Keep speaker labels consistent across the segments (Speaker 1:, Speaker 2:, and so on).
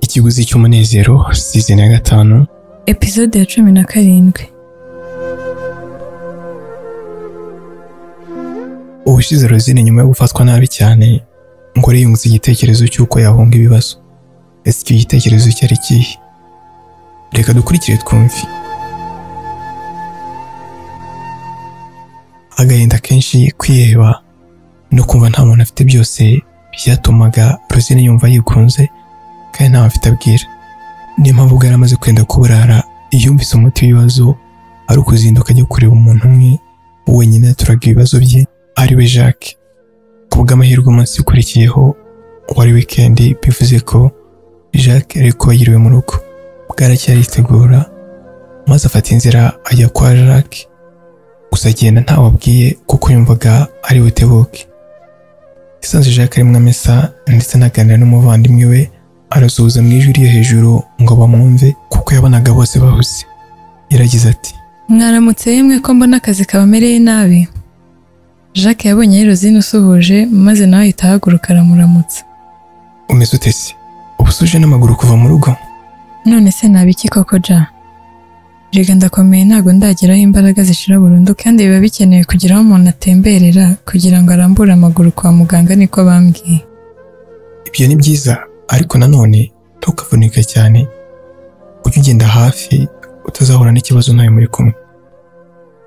Speaker 1: ikiguzi cy'umunezero sizoni ya gatanu
Speaker 2: episode ya cumi na karindwi
Speaker 1: ubushize rozine nyuma yo gufatwa nabi cyane ngore yungutse igitekerezo cy'uko yahunga ibibazo ese icyo gitekerezo cyari kihe reka dukurikire twumve agahinda kenshi kwiheba no kumva nta muntu afite byose byatumaga rozine yumva yigunze kandi ntawe afite abwira niyo mpamvu bwari amaze kwenda kuburara yumvise umuti w'ibibazo ari ukuzinduka ajya kureba umuntu umwe wenyine yaturaga ibibazo bye ari we jacques ku bw'amahirwe umunsi ukurikiyeho wari wikendi bivuze ko jacques yari kuba yiriwe mu rugo bwaracyaritegura maze afata inzira ajya kwa jacques gusa agenda ntawe abwiye kuko yumvaga ari butebuke isanzwe jacques arimo amesa ndetse anaganira n'umuvandimwe we arasuhuza mu ijwi ryo hejuru ngo bamwumve kuko yabonaga bose bahuze yaragize ati
Speaker 2: mwaramutse yemwe ko mbona akazi kabamereye nabi jacques yabonye yerozine usuhuje maze nawe ahita ahaguruka aramuramutsa
Speaker 1: umeze ute se ubu se uje n'amaguru kuva mu rugo
Speaker 2: none se naba iki koko ja rega ndakomeye ntabwo ndageraho imbaraga zishira burundu kandi biba bikenewe kugira aho umuntu atemberera kugira ngo arambure amaguru kwa muganga niko bambwiye
Speaker 1: ibyo ni byiza ariko nanone ntukavunike cyane ujye ugenda hafi utazahura n'ikibazo nawe muri kumwe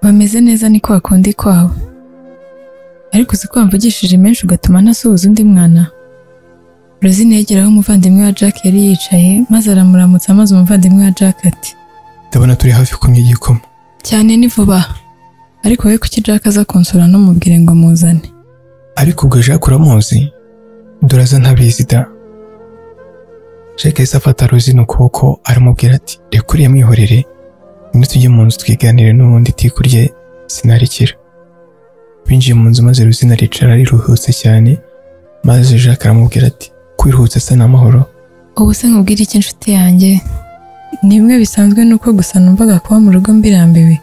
Speaker 2: bameze neza ni kwa kundi kwabo ariko uzi ko wamvugishije menshi ugatuma ntasuhuza undi mwana rozine yegeraho umuvandimwe wa jack yari yicaye maze aramuramutsa maze umuvandimwe wa jack ati
Speaker 1: ndabona turi hafi kumwe igikoma
Speaker 2: cyane ni vuba ariko we kuki jack aza kunsura ntumubwire ngo muzane
Speaker 1: ariko ubwo jacques uramuzi duraza ntabizi da jacques yahise afata rozine ukuboko aramubwira ati reka uriya mwihorere niba tujye mu nzu twiganire n'ubundi itikurye sinarikira binjiye mu nzu maze rozine aricara riruhutse cyane maze jacques aramubwira ati kwiruhutsa asa n'amahoro
Speaker 2: ubu se nkubwire iki inshuti yanjye ni bimwe bisanzwe nuko gusa numvaga kuba mu rugo mbirambiwe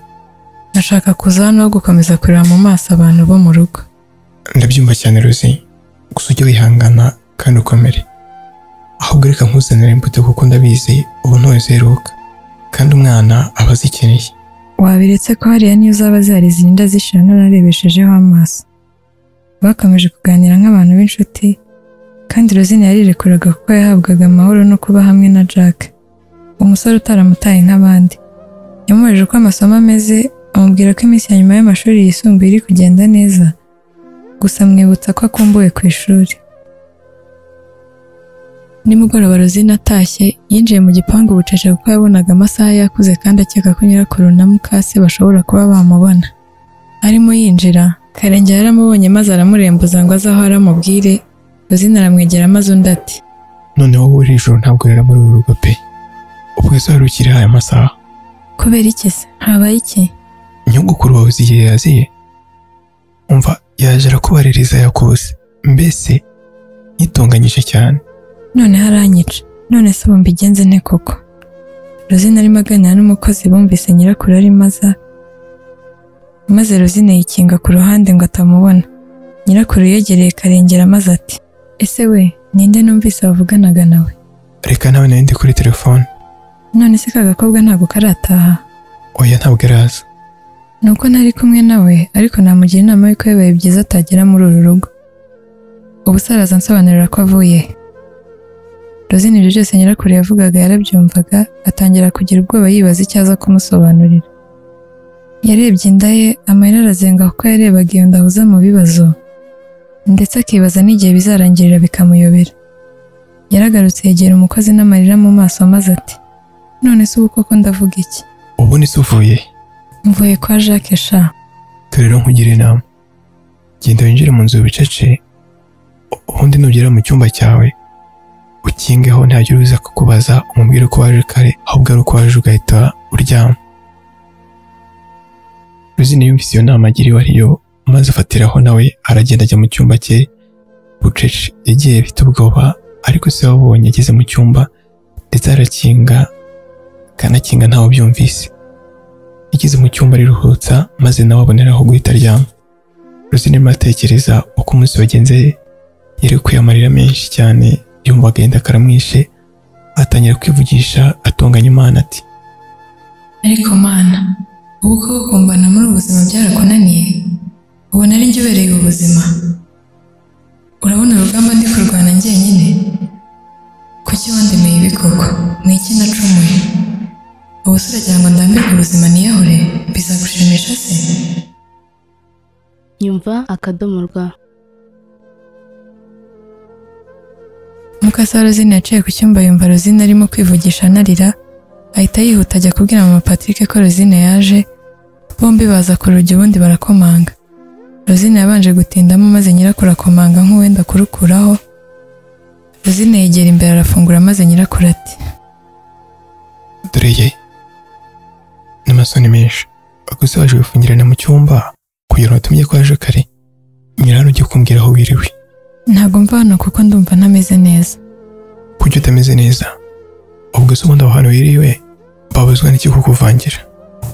Speaker 2: ndashaka kuza hano aho gukomeza kureba mu maso abantu bo mu rugo
Speaker 1: ndabyumva cyane ruzi gusa ujye wihangana kandi ukomere ahubwo reka nkuzanire imbuto kuko ndabizi ubu ntuzeruka kandi umwana aba azikeneye
Speaker 2: wabiretse ko hariya niyo uzaba ziharize inda zishira nararebeshejeho amaso bakomeje kuganira nk'abantu b'inshuti kandi rozine yarirekuraga kuko yahabwaga amahoro no kuba hamwe na jack umusore utaramutaye nk'abandi yamubajije uko amasomo ameze amubwira ko iminsi ya nyuma y'amashuri yisumbuye iri kugenda neza gusa amwibutsa ko akumbuwe ku ishuri nimugoroba rozine atashye yinjiye mu gipangu bucece kuko yabonaga amasaha yakuze kandi akeka ko nyirakuru na mukase bashobora kuba bamubona arimo yinjira karenge yaramubonye maze aramurembuza ngo aze aho aramubwire rozine aramwegera maze undi ati
Speaker 1: noneho wowe iri joro ntabwo rero muri uru rugo pe ubwo ese wari ukiri aya masaha
Speaker 2: kubera iki se habaye iki
Speaker 1: nyogokuru wawe uzi igihe yaziye umva yaje arakubaririza yakose mbese yitunganyije cyane
Speaker 2: none haranyica none se ubu mbigenze nte koko rozine arimo aganira n'umukozi bumvise nyirakuru arimo aza maze rozine yikinga ku ruhande ngo atamubona nyirakuru yegereye karengera maze ati ese we ninde numvise wavuganaga nawe
Speaker 1: reka nawe nari ndi kuri telefone
Speaker 2: none se ka gakobwa ntabwo karataha
Speaker 1: oya ntabwo araza
Speaker 2: ni uko ntari kumwe nawe ariko namugira inama y'uko bibaye byiza atagera muri uru rugo ubu se araza ansobanurira ko avuye rozine ibyo byose nyirakuru yavugaga yarabyumvaga atangira kugira ubwoba yibaza icyo aza kumusobanurira yarebye inda ye amarira arazenga kuko yarebaga iyo nda ahuza mu bibazo ndetse akibaza n'igihe bizarangirira bikamuyobera yaragarutse yegera umukozi n'amarira mu maso maze ati none se ubu koko ndavuga iki
Speaker 1: ubu ni se uvuye
Speaker 2: mvuye kwa jacques sha
Speaker 1: dore rero nkugire inama genda winjire mu nzu wicece u- ubundi nugera mu cyumba cyawe ukingeho ntajya uruza kukubaza umubwire ko waje kare ahubwo ari uko waje ugahita uryama ruzine yumvise iyo nama agiriwe ariyo maze afatiraho nawe aragenda ajya mu cyumba cye bucece yagiye afite ubwoba ariko se wabonye ageze mu cyumba ndetse arakinga akanakinga ntawe byumvise yageze mu cyumba ariruhutsa maze nawe aboneraho guhita aryama ruzine arimo atekereza uko umunsi wagenze yari kuyamarira menshi cyane yumva agahinda karamwishe atangira kwivugisha atonganya imana ati
Speaker 2: ariko mana ubu ko kumbana muri ubu buzima byarakunaniye ubona ari njye ubereye ubu buzima urabona urugamba ndi kurwana njyenyine kuki wandemeye ibi koko ni iki nacumuye ubu se uragira ngo ndambirwe ubuzima niyahure bizagushimisha se
Speaker 3: nyumva akadomo rwa
Speaker 2: mukasa rozine yaciye ku cyumba yumva rozine arimo kwivugisha anarira ahita yihuta ajya kubwira mama Patrick ko rozine yaje bombi baza ku rugi ubundi barakomanga rozine yabanje gutindamo maze nyirakuru akomanga nk'uwenda kurukuraho rozine yegera imbere arafungura maze nyirakuru ati
Speaker 1: dore ye n'amasoni menshi gusa waje wifungirana mu cyumba kugira ngo utumye ko waje kare nyiraro ujye kumbwira aho wiriwe
Speaker 2: ntabwo mva hano kuko ndumva ntameze neza
Speaker 1: kuki utameze neza ubwo se ubundi aho hantu wiriwe babuzwa n'iki kukuvangira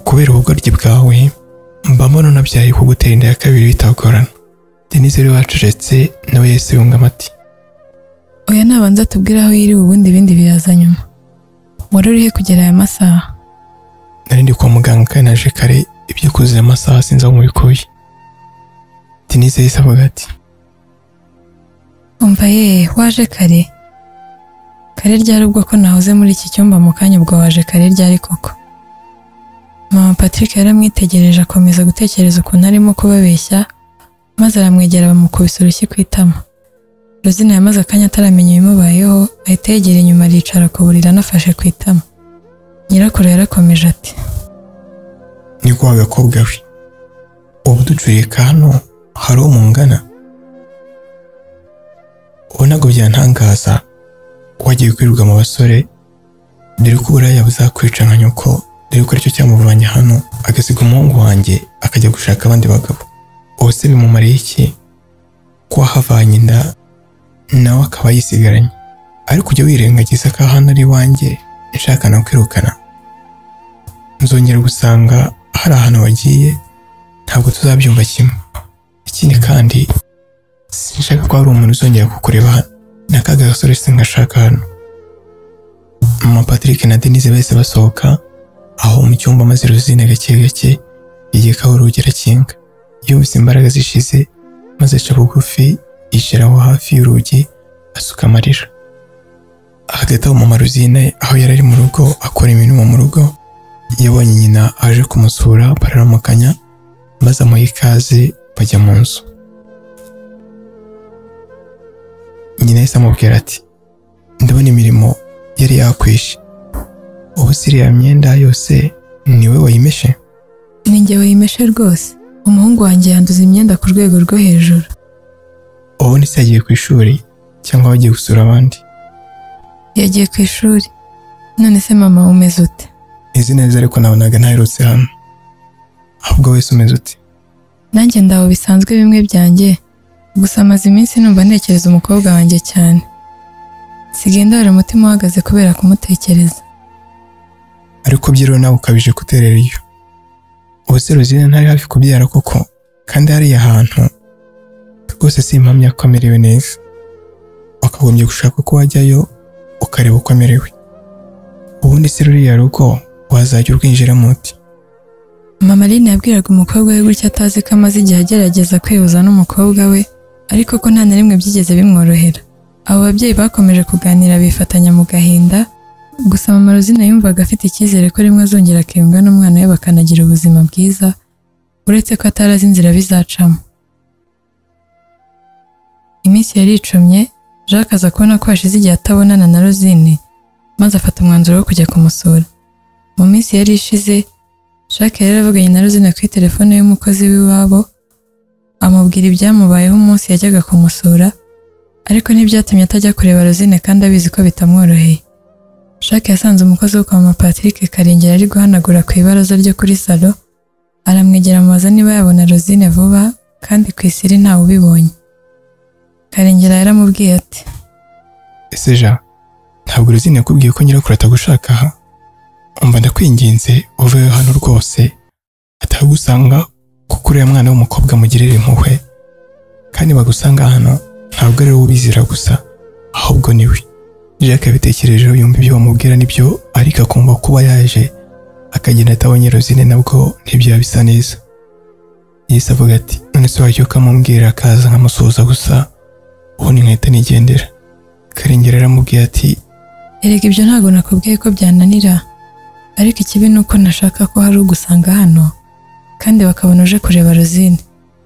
Speaker 1: kubera ubugoryi bwawe mba mbona unabyaye kugutera inda ya kabiri bitagorana denise rero wacecetse nawe yahise yunga amati
Speaker 2: oya nabanza atubwire aho yiriwe ubundi ibindi biraza nyuma wari urihe kugera aya masaha
Speaker 1: nari ndi kwa muganga kandi naje kare ibyo kuzuye amasaha sinzi aho mubikuye denise yahise avuga ati
Speaker 2: umva ye waje kare kare ryari ubwo ko nahoze muri iki cyumba mu kanya ubwo waje kare ryari koko mama patrick yaramwitegereje akomeza gutekereza ukuntu arimo kubabeshya maze aramwegera bamukubise urushyi ku itama rozina yamaze akanya ataramenya ibimubayeho ahita yegera inyuma aricara ku buriri anafashe ku itama nyirakuru yarakomeje ati
Speaker 1: ni kwa gakobwa we ubu ducurika hano hari uwo mungana ubu ntabwo byantangaza wagiye kwirirwa mu basore dore ko uburaya buzakwica nka nyoko dore ko aricyo cyamuvanye hano agasiga umuhungu wanjye akajya gushaka abandi bagabo ubu se bimumariye iki ko wahavanye inda nawe akaba yisigaranye ariko ujya wirengagiza ko hano ari iwanjye nshaka no kwirukana nzongera gusanga hari ahantu wagiye ntabwo tuzabyumva kimwe ikindi kandi sinshaka ko hari umuntu uzongera kukureba hano ni akaga gasore singashaka hano mama patrick na denise bahise basohoka aho mu cyumba maze rozine gake gake yigikaho urugi arakinga yumvise imbaraga zishize maze aca bugufi yicara aho hafi y'urugi asuka amarira hagati aho mama rozine aho yari ari mu rugo akora imirimo mu rugo yabonye nyina aje kumusura bararamukanya maze amuha ikaze bajya mu nzu nyina yahise amubwira ati ndabona imirimo yari yakwishe ubu se iriya myenda yose niwe wayimeshe
Speaker 2: ni njye wayimeshe rwose umuhungu wanjye yanduza imyenda ku rwego rwo hejuru
Speaker 1: ubundi se yagiye ku ishuri cyangwa bagiye gusura abandi
Speaker 2: yagiye ku ishuri none se mama umeze ute
Speaker 1: izi neza ariko nabonaga ntaherutse hano ahubwo wese umeze uti
Speaker 2: nanjye ndaho bisanzwe bimwe byanjye gusa maze iminsi numva ntekereza umukobwa wanjye cyane sigenda hari umutima uhagaze kubera kumutekereza
Speaker 1: ariko byiriwe nawe ukabije guterera iyo ubu se rozine ntari hafi kubyara koko kandi hariya hantu rwose si impamya ko amerewe neza wakagombye gushaka uko wajyayo ukareba uko amerewe ubundi se ruriya rugo wazajya urwinjiramo uti
Speaker 2: mama Aline yabwiraga umukobwa we gutya atazi ko amaze igihe agerageza kwihuza n'umukobwa we ariko ko nta na rimwe byigeze bimworohera abo babyeyi bakomeje kuganira bifatanya mu gahinda gusa mama Rosine yumvaga afite icyizere ko rimwe azongera akiyunga n'umwana we bakanagira ubuzima bwiza uretse ko atari azi inzira bizacamo iminsi yari icumye Jacques aza kubona ko hashize igihe atabonana na Rosine maze afata umwanzuro wo kujya kumusura mu minsi yari ishize Jacques yari yaravuganye na Rosine kuri telefone y'umukozi w'iwabo amubwira ibyamubayeho umunsi yajyaga kumusura ariko ntibyatumye atajya kureba Rosine kandi abizi ko bitamworoheye Jacques yasanze umukozi wo kwa mama Patrick Karengera ari guhanagura ku ibaraza ryo kuri salo aramwegera amubaza niba yabona Rosine vuba kandi ku isiri ntawe ubibonye Karengera yaramubwiye ati
Speaker 1: ese ja ntabwo rozine yakubwiye ko nyirakuru atagushaka aha umva ndakwinginze uveho hano rwose atagusanga kuko uriya mwana w'umukobwa mugirira impuhwe kandi bagusanga hano ntabwo ari wowe ubizira gusa ahubwo ni we jack yabitekerejeho yumva ibyo bamubwira nibyo ariko akumva kuba yaje akagenda atabonye rozine nabwo ntibyaba bisa neza yahise avuga ati none se wajya ukamubwira akaza nkamusuhuza gusa ubundi nkahita nigendera karengera aramubwiye ati
Speaker 2: erega ibyo ntabwo nakubwiye ko byananira ariko ikibi ni uko nashaka ko hari ugusanga hano kandi bakabona uje kureba rozine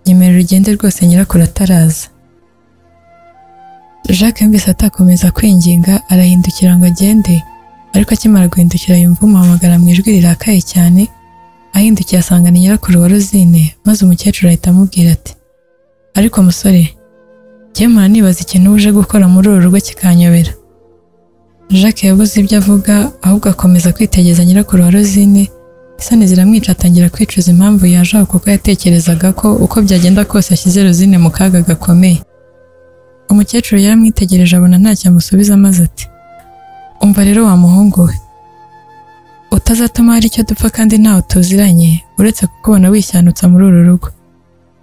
Speaker 2: nyemerera urugende rwose nyirakuru ataraza jacques yumvise atakomeza kwinginga arahindukira ngo agende ariko akimara guhindukira yumva umuhamagara mu ijwi rirakaye cyane ahindukiye asanga ni nyirakuru wa rozine maze umukecuru ahita amubwira ati ariko musore jyemura nibaza ikintu uje gukora muri uru rugo kikanyobera Jacques yabuze ibyo avuga ahubwo akomeza kwitegereza nyirakuru wa Rosine isoni ziramwica atangira kwicuza impamvu yaje aho kuko yatekerezaga ko uko byagenda kose ashyize Rosine mu kaga gakomeye umukecuru yaramwitegereje abona ntacyo amusubiza maze ati umva rero wa muhungu we utazatuma hari icyo dupfa kandi ntawe tuziranye uretse kukubona wishyandutsa muri uru rugo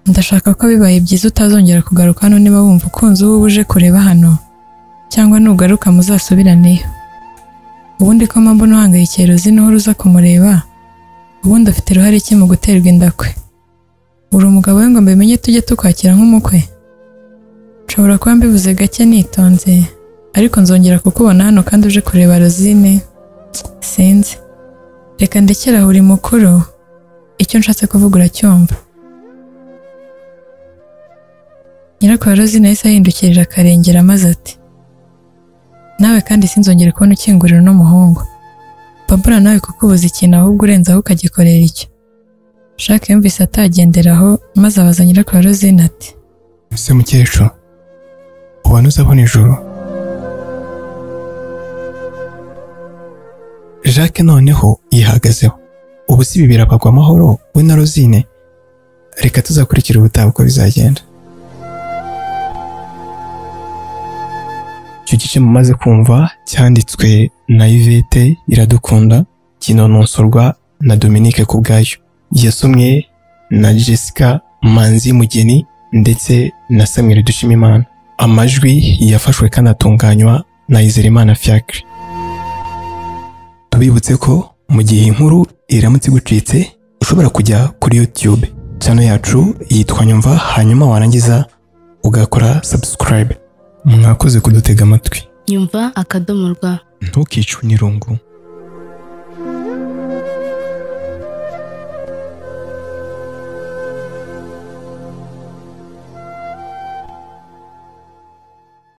Speaker 2: ndashaka ko bibaye byiza utazongera kugaruka hano niba wumva ukunze uwo uje kureba hano cyangwa nugaruka muzasubiraneyo ubundi ko mpamvu ntuhangayikiye rozine uhora uza kumureba ubundi afite uruhare ki mu guterwa inda kwe uri umugabo we ngo mbimenye tujye tukwakira nk'umukwe nshobora kuba mbivuze gake nitonze ariko nzongera kukubona hano kandi uje kureba rozine sinzi reka ndekera aho uri mukuru icyo nshatse kuvuga uracyumva nyirakuru rozine yahise ahindukirira akarengera maze ati nawe kandi sinzongere kubona ukingurira uno muhungu babura nawe kukubuza ikintu ahubwo urenzaho ukagikorera icyo Jacques yumvise atagenderaho maze abaza nyirakuru Rosine ati
Speaker 1: ese mukecuru ubona uzabona ijoro jacques noneho yihagazeho ubu si ibi birapagwa amahoro we na rozine reka tuzakurikira ubutaha uko bizagenda icyo gice mumaze kumva cyanditswe na Yvette iradukunda kinononsorwa na Dominique kubwayo yasomwe na Jessica Manzi Mugeni ndetse na Samuel Dushimimana amajwi yafashwe kandi atunganywa na Izerimana Fiacre tubibutse ko mu gihe inkuru iramutse igucitse ushobora kujya kuri YouTube channel yacu yitwa Nyumva hanyuma warangiza ugakora subscribe mwakoze kudutega amatwi
Speaker 3: nyumva akadomo rwa
Speaker 1: ntukicwe n'irungu